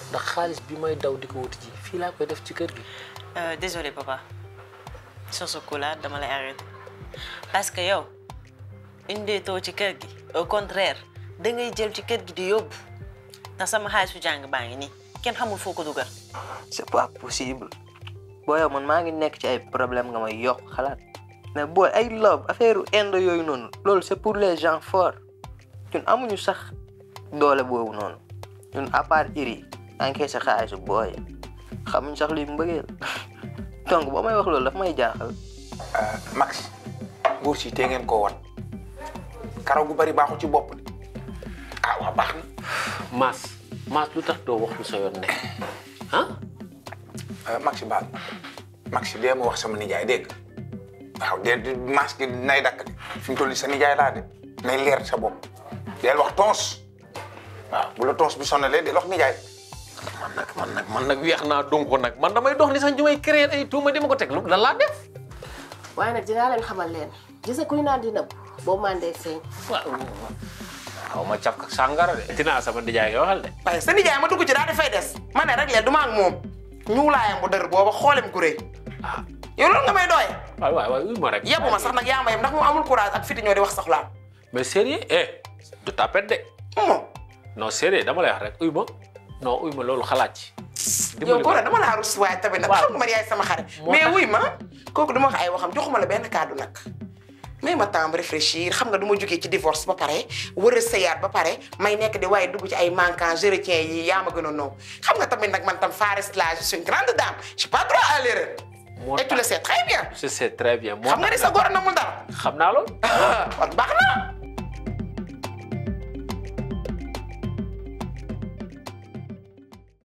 ndax xaalis bi may daw di ko wuti ji fii laa koy def ci kër gi Euh, désolé papa sur ce coup là dama lay arrêté parce que yow indeetoo ci kër gi au contraire da ngay jël ci kër gi di yóbbu te sama xaalisu jàng baa ngi nii kenn xamul foo ko dugal. c'est pas possible booy man maa ngi nekk ci ay problème nga may yokk xalaat mais booy ay love affaire indo yooyu noonu loolu c'est pour les gens forts ñun amuñu sax doole boobu noonu ñun à part iri encaissé sa xaalisu booy xamuñ sax luy mbëggeel donc boo may wax loolu daf may jaaxal Max nguur si tee ngeen koo wan karaw gu bari baaxul ci bopp de ah waa baax na Maas Maas lu tax doo wax lu sa yoon nekk ah Max baal Max dee ma wax sama nijaay dégg nga waaw de Max gi nay dakk de fi mu toll nii sa nijaay laa de nay leer sa bopp deel wax tons waaw bu la tons bi sonalee deel wax nijaay man nag man nag man nag weex naa donc nag man damay dox ni sax ñu may créer ay tuuma di ma ko teg lu lan laa def waaye nag dinaa leen xamal leen gis nga kuy naan di nëbb boobu mandee feeñ xaw ma caf ak sàngara de dinaa sama nijaay nga waxal de waaye sa nijaay ma dugg ci daal di fay des ma ne rek leen du ma ak moom ñuulaayam bu dër booba xoolem ku rëy yow loolu nga may doye waay waay waay uy ma rek yebu ma sax nag yaa ma yem ndax moom amul courage ak fiti ñoo di wax soxlaam mais sérieux eh du tapet de moom non sérieux dama lay wax rek uy ma non uy ma loolu xalaat ci yow ko dama laa rus waaye tamit nag xam nga man yaay sama xarit moo mais tax- wuy ma kooku du ma wax ay waxam joxuma la benn kàddu nag may ma temps réfléchir xam nga du ma jógee ci divorce ba pare war a sëyaat ba pare may nekk di waaye dugg ci ay manquant je retiens yi yaa ma gën a noo xam nga tamit nag man tam Faris la je suis une grande dame je suis pas droit à l'erreur moo et tu le sais très bien je sais très bien moo xam nga ni tax sa góor na mu dara xam naa loolu kon baax na